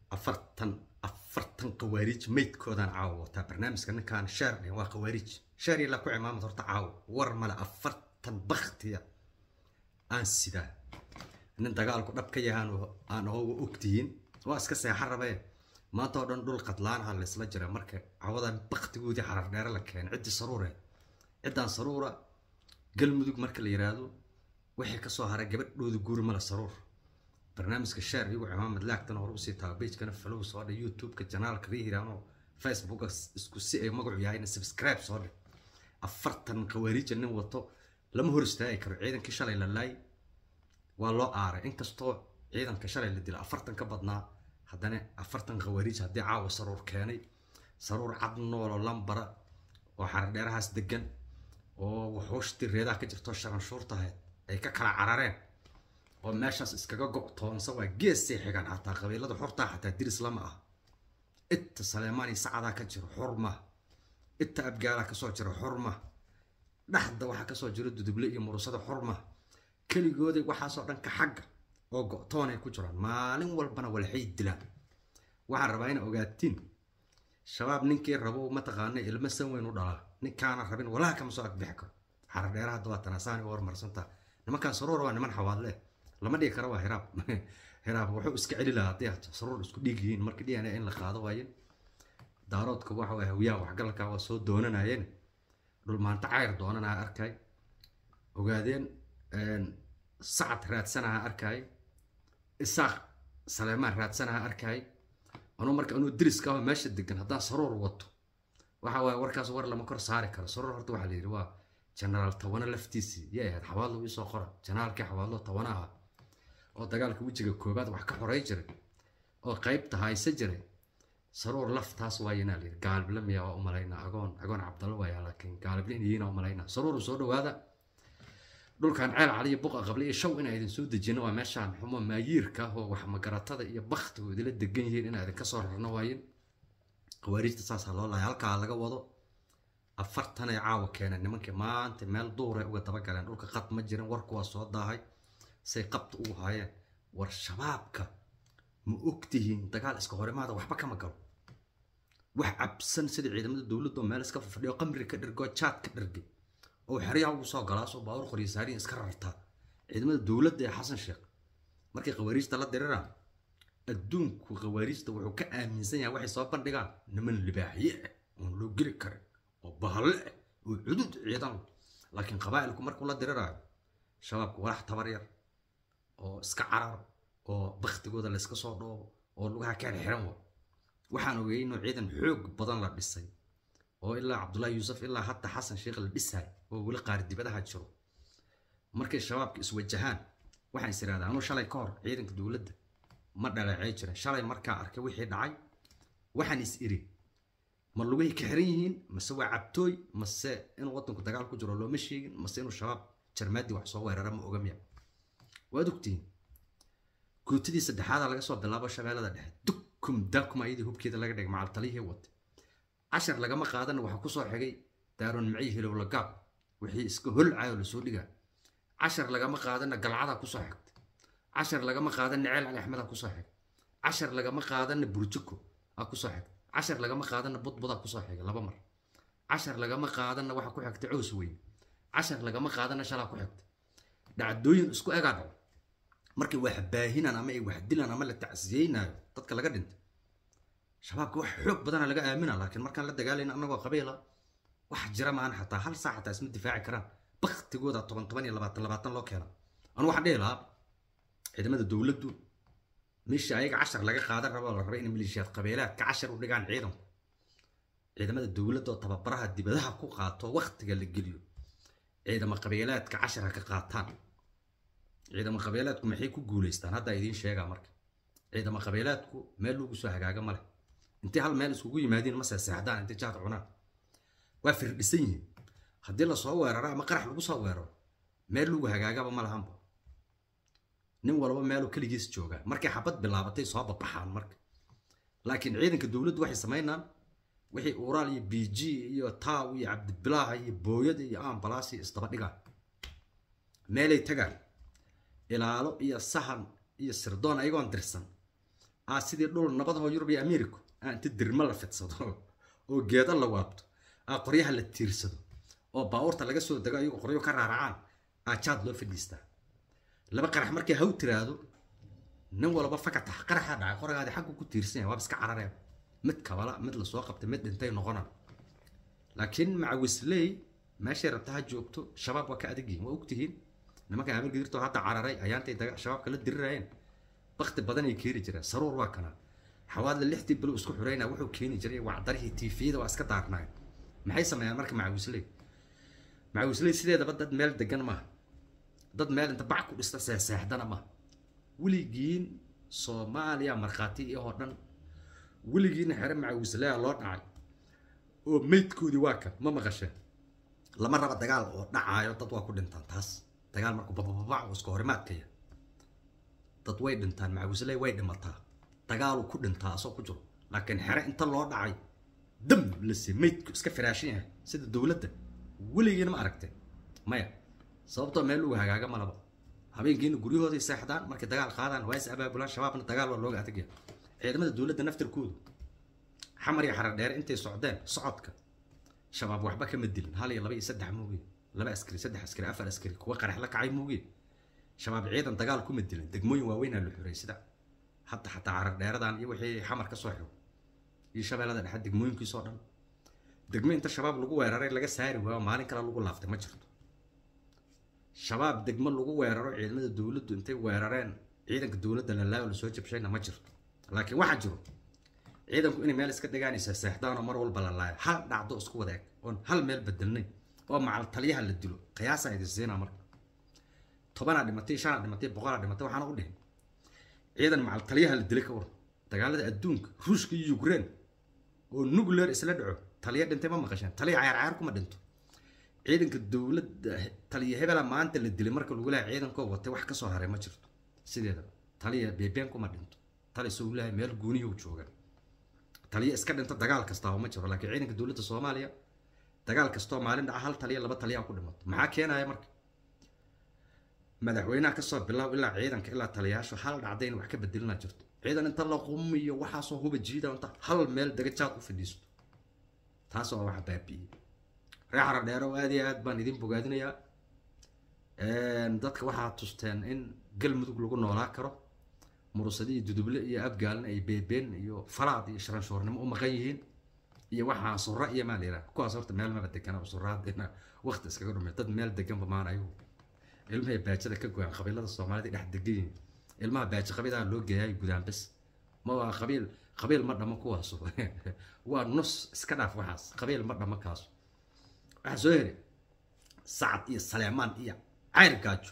afartan afartan khawaariij maydkoodaan caawa wataa barnaamijka ninkaan sheer dhihin waa khawaariij sheer ilaa ku cimaamad horta caawa war male afartan baktiya aan sidaa nin dagaalku dhab ka yahaan aan oga ogtihiin waa iska seexan rabee maanta oo dhan dhul qadlaanaha laysla jira marka cawadan baktigoodii xarar dheere la keenay ciddii saruure ciddaan saruura galmudug marka la yiraahdo wixii kasoo haray gabadhooda guuri male saruur barnaamijka sheer iyagu cimaamad laagtana hore usii taaba bejkana falow soo dhe youtube-ka janaalka riihiraano facebooka isku si ay magacu yahayna subscribe soo dhe afartan khawaariija nin wato lama hor istaagi karo ciidankii shalay la laay waa loo aaray inkastoo ciidanka shalay la dila afartan ka badnaa haddana afartan khawaariij haddii caawa saruur keenay saruur cad noolo lambara oo xaradheerahaas degan oo waxooshtii reedaha ka jirto sharanshuurtahayd ay ka kala carareen oo meeshaas iskaga go-toonsa waa geesay xigaan xataa qabiilada xortaa xataa diris lama ah inta saleemaani sacadaa ka jiro xurma inta abgaalaa kasoo jira xurma dhaxda waxaa kasoo jiro duduble iyo murusada xurma keligooday waxaasoo dhanka xagga oo go-toonay ku jiraan maalin walbana walxay dilaan waxaan rabaa ina ogaatiin shabaab ninkii rabo mataqaana ilmo san weyn u dhalaa ninkaana rabin walaha kama soo agbixi karo xaradheeraha dabaatanasaani u hormarsantaa nimankaan saruur waa niman xawaadle lama dhigi karo waa hiraab hiraab wuxuu iska celi lahaa haddii saruur isku dhiig yihiin marka d n a in la qaado waayen daaroodka waxa waye hawiyaha waxgalka waa soo doonanayeen dhulmaanta cayr doonanaa arkay ogaadeen sacad raadsanaha arkay isaaq saleemaan raadsanaha arkay anuu marka anuu deriska aho meesha degan haddaan saruur wato waxa waaye warkaas war lama kor saari karo saruur horta waxaa la yidhi waa genaraal tabano laftiisii yay ahayd xawaadlo iisoo qora janaalkii xawaadlo tabano aha oo dagaalka wejiga koobaad wax ka xoray jiray oo qaybta hayse jiray saruur laftaas waayanaa layidhi gaalible miyaa waa umalaynaa agoon agoon cabdalla waaya laakiin gaalible inyiina umalaynaa saruur soo dhawaada dhulkan ceel caliyo buqa qable iyo shaw inaa idin soo dejino waa meeshaan xumo maayiirka ah oo wax magaratada iyo baktigu idila degan yihiin inaa idinka soo rarno waayin khawaariijta saasaa loo lahay halkaa laga wado afartanay caawa keeneen nimankii maanta meel duuray uga dabagaleen dhulka qad ma jirin warku waa soo daahay say qabta ugu haayeen war shabaabka ma ogtihiin dagaal iska horimaada waxba kama galo wax cabsan sida ciidamada dowladda oo meel iska fadhiyo qamri ka dhirgo jaad ka dhirgay oo xeryaha ugu soo galaasoo baawur qoryisaariin iska rartaa ciidamada dowladda ee xasan sheekh markay khawaariijta la diriraan adduunku khawaariijta wuxuu ka aaminsan yahay waxay soo bandhigaan niman libaaxye ah oon loo geli karin oo bahalle ah oo cudud ciidan laakiin qabaa'ilku markuu la diriraayo shabaabku walax tabar yar oo iska carar oo baktigooda la iska soo dhoobo oo lugaha ka xiran wa waxaan ogeeyey inuu ciidan xoog badan la dhisay oo ilaa cabdullaahi yuusuf ilaa hadda xasan sheekh la dhisaay oo weli qaari dibadaha jiro markay shabaabka iswajahaan waxaan is irahdaa anuu shalay ka hor ciidanka dowladda ma dhaleecay jirin shalay markaa arkay wixii dhacay waxaan is iri ma lugahay ka xiran yihiin mase waa cabtooy mase inuu waddanku dagaal ku jiro looma sheegin mase inuu shabaab jarmaadii wax soo weerara ma ogamiya waad ogtihiin guutidii saddexaada laga soo bilaabo shabeellada dhexe dukum dakum ayadii hubkeeda laga dhigay macaltalihii wata cashar lagama qaadana waxaa kusoo xigay daaroon maciy hilowla gaab wixii iska holcayo lasoo dhigaa cashar lagama qaadana galcadaa kusoo xigta cashar lagama qaadana ceel cali axmedaa kusoo xigay cashar lagama qaadana burjiko aa kusoo xigta cashar lagama qaadana budbudaa kusoo xigay laba mar cashar lagama qaadana waxa ku xigta cows weyn cashar lagama qaadana shalaa ku xigta dhacdooyin isku egaa dhaco markay wax baahinaan ama ay wax dilaan ama la tacsiyeynayo dadka laga dhintay shabaabka wax xoog badana laga aamina laakiin markaan la dagaalayna annagoo qabiila wax jira maan xataa hal saac xataa isma difaaci karaan baktigooda toban toban iyo labaatan labaatan loo keena anu waxaan dhihi lahaa ciidamada dowladdu meesha ayaga cashar laga qaadan rabo la raba in maleeshiyaad qabiilaadka cashar u dhigaan ciidanku ciidamada dowladda oo tababaraha dibadaha ku qaato waktiga la geliyo ciidamo qabiilaadka cashar ha ka qaataan ciidamo qabiilaadku maxay ku guulaystaan haddaa idiin sheegaa marka ciidamo qabiilaadku meel lagu soo hagaaga ma leh intay hal meel iskugu yimaadiin ma seexdaan intay jaad cunaan waa firdhisan yihiin haddii lasoo weeraro ama qarax lagu soo weeraro meel lagu hagaagaba ma lahanba nin walba meeluu keligiis joogaa markay xabad bilaabatay soo babaxaan marka laakiin ciidanka dowladdu waxay samaynaan wixii uuraal iyo b g iyo taaw iyo cabdibilaaha iyo booyada iyo ambalaas iyo isdaba dhigaan meelay tagaan ilaalo iyo sahan iyo sirdoon ayagoon dirsan aa sidii dhul nabadahoo yurub iyo america aa inta dirmo la fidsado oo geedo la waabto aa qoryaha la tiirsado oo baabuurta laga soo dego ayagoo qoryo ka raaracaan aa jaad loo fadhiistaa laba qarax markay haw tiraahdo nin walba fakata qaraxa dhacay qoragaadi xaggu ku tiirsan yahay waaba iska carareen mid kabala mid lasoo qabtay mid dhintay noqonan laakiin macawisley meeshay rabta ha joogto shabaab waa ka adag yihin waa ogtihiin nimanka amir gidirtoo hadda cararay ayaantay shabaabka la dirirayeen bakti badan ay keeni jireen saruur waa kana xawaadla lixdii bilo isku xurayna wuxuu keeni jiray wacdarihii tiifiyada waa iska daarnaayeen maxay sameeyaan marka macawisley macawisley sideedaba dad meel degan maaha dad meel inta bac ku dhista seexseexdana maaha weligiin soomaaliya markhaati iyahoo dhan weligiina xere macawislea loo dhacay oo meydkoodii waa kan ma maqasheen lama raba dagaal oo dhacaayo dad waa ku dhintaan taas dagaal markuu babababac oo iska horimaadkaya dad way dhintaan macawisley way dhimataa dagaaluu ku dhintaa asoo ku jiro laakiin xere inta loo dhacay dam lase meydku iska firaashan yahay sida dowladda weligiina ma aragtay maya sababtoo meel lagu hagaaga malaba habeenkiina guryahooday seexdaan markay dagaal qaadaan waa is abaabulaan shabaabna dagaal waa looga adagya ciidamada dowladda naftirkoodu xamar iyo xarar dheere intay socdeen socodka shabaab waxba kama dilin hal iyo laba iyo saddex mooge laba askari saddex askari afar askari kuwa qarax la kacay mooge shabaab ciidan dagaal kuma dilin degmooyin waaweynaa la xuray sida hadda xataa xarar dheeradan iyo wixii xamar ka soo xiro iyo shabeellada dhexe degmooyinkiisoo dhan degmo inta shabaab lagu weeraray laga saari waayo maalin kale lagu laaftay ma jirto shabaab degmo lagu weeraro ciidamada dowladdu intay weerareen ciidanka dowladda lalaayo lasoo jabshayna ma jirto laakiin waxaa jiro ciidanku inay meel iska dhigaanaysa seexdaan oo mar walba la laayo hal dhacdo isku wada eg oon hal meel bedelnay oo macal taliyaha la dilo qiyaasaa idin siinaa marka tobanaa dhimatay shanaa dhimatay boqolaa dhimatay waxaana u dhihin ciidan macal taliyaha la dilay ka waran dagaalada adduunka ruushka iyo ukraine oo nuclear isla dhaco taliya dhintay ma maqasheen taliya cayaar cayaar kuma dhinto ciidanka dowladda taliya hebela maanta la dilay marka lagu leehay ciidankoo watay wax kasoo haray ma jirto sideedaba taliya beebeen kuma dhinto tali soo leehay meel guuniyuu jooga taliya iska dhinta dagaal kastaaba ma jiro laakiin ciidanka dowladda soomaaliya dagaal kastoo maalin dhaca hal taliya laba taliya ku dhimato maxaa keenaya marka madaxweynaha kasoo bilaab ilaa ciidanka ilaa taliyaashu hal dhacday in wax ka bedelina jirto ciidan inta la qumiyo waxaasoo huba jiida inta hal meel dagajaad u fadhiisto taas waa waxa baabi'iyey reer xara dheero aad iyo aad baan idin bogaadinayaa dadka waxaa tusteen in galmudug lagu noolaa karo murusadi iyo duduble iyo abgaalna ay beebeen iyo falaad iyo sharanshoornimo u maqan yihiin iyo waxaa sura iyo maa layidhaha kuwaas horta meel maba degana suraadina waqti iskaga dhumay dad meel deganba maan ayagu ilmahay baajada ka goyaan qabiilada soomaalida dhex degan yihiin ilmaha baaji qabiilaha loo geeyaay gudaan bes ma waa qabiil qabiil ma dhamo kuwaasu waa nus iska dhaaf waxaas qabiil ma dhamo kaasu waxaa soo heray sacad iyo saleemaan iyo cayr gaajo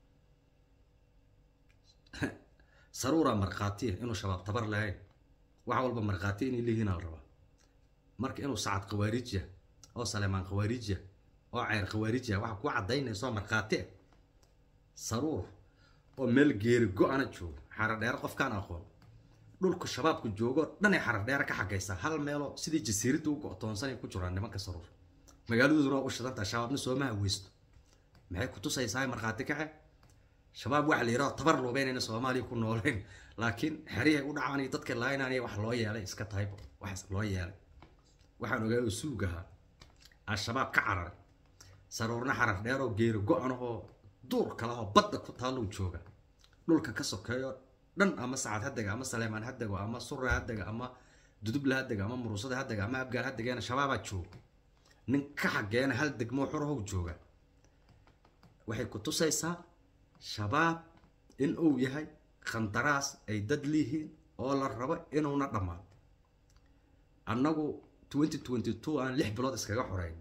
saruuraa markhaatiya inuu shabaab tabar lahayn waxa walba markhaatiya inay leeyihiin la rabaa marka inuu sacad khawaariijya oo saleemaan khawaariijya oo cayr khawaariijya waxa ku caddaynayso markhaati ah saruur oo meel geeri go-ana joogo xaradheere qofkaan aqoon dhulku shabaabku joogo dhanay xaradheere ka xagaysaa hal meeloo sidii jasiiradda u go-toonsanay ku jiraan nimanka saruur magaaladooduna waa u shidantaha shabaabna sooma haweysto maxay ku tusaysaa markhaati kaxe shabaab waxa la yidhaho tabar luubeynayna soomaaliya ku nooleyn laakiin xerihay u dhacaan iyo dadka laaynanaya wax loo yeelay iska tahayba waxaas loo yeelay waxaan ogaa oo suug ahaa al-shabaab ka cararay saruurna xarar dheer oo geeri go-an oo duur kale oo badda ku taallou jooga dhulka ka sokeeyo dhan ama sacad hadega ama saleemaan hadego ama sura hadega ama dudubla hadega ama murusada hadega ama abgaal hadegeena shabaabaa jooga nin ka xageena hal degmoo xurahow jooga waxay ku tusaysaa shabaab in uu yahay khandaraas ay dad liihiin oo la rabo inuuna dhammaan annagu twenty twenty two aan lix bilood iskaga xoreyn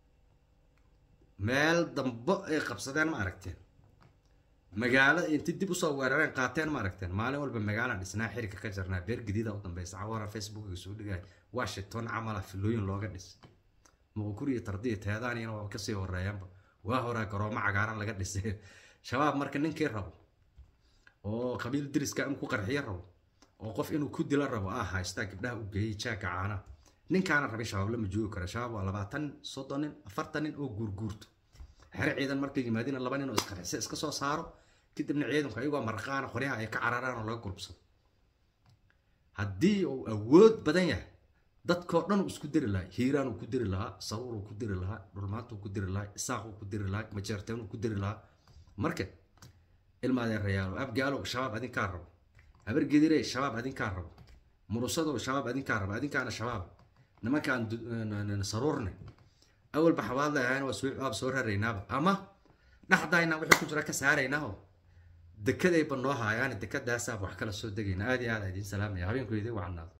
meel dambo ay qabsadeen ma aragteen magaalo inti dib usoo weerareen qaateen ma aragteen maalin walba magaalaan dhisnaa xiriga ka jarnaa beer gadiida u dambeysa cawara facebookiga soo dhigay washington camala filooyin looga dhis muqukuriya tardiya teedaaniyana waa kasii horeeyaanba waa horaa garoomo cagaaran laga dhisay shabaab marka ninkii rabo oo qabiil deriska in ku qarxiyo rabo oo qof inuu ku dilo rabo ah haystaa gabdhaha u geeyey jaaga caana ninkaana rabay shabaab lama joogi kara shabaab waa labaatan soddon nin afartan nin oo guurguurto xere ciidan markay yimaadina laba nin oo isqarxise iska soo saaro kadibna ciidanku ayagoo marqaana qoryaha ay ka cararaan oo laga gurubsado haddii uu awood badan yahay dadkoo dhan uu isku diri lahaa hiiraan uu ku diri lahaa saruur uu ku diri lahaa dhulmaanta uu ku diri lahaa isaaq uu ku diri lahaa majeerteen uu ku diri lahaa marka ilma adeerayaalo abgaalow shabaab adinkaa rabo habargedire shabaab adinkaa rabo murusadow shabaab adinkaa rabo adinkaana shabaab nimankaan saruurne awalba xawaad leeyahayn waa soo waab soo raraynaaba ama dhaxdayna wixii ku jira ka saaraynaaho dekadayba noo haayaan dekadaasaa wax kala soo degayna aad iyo aad idiin salaamaya habeenku idin wacnaado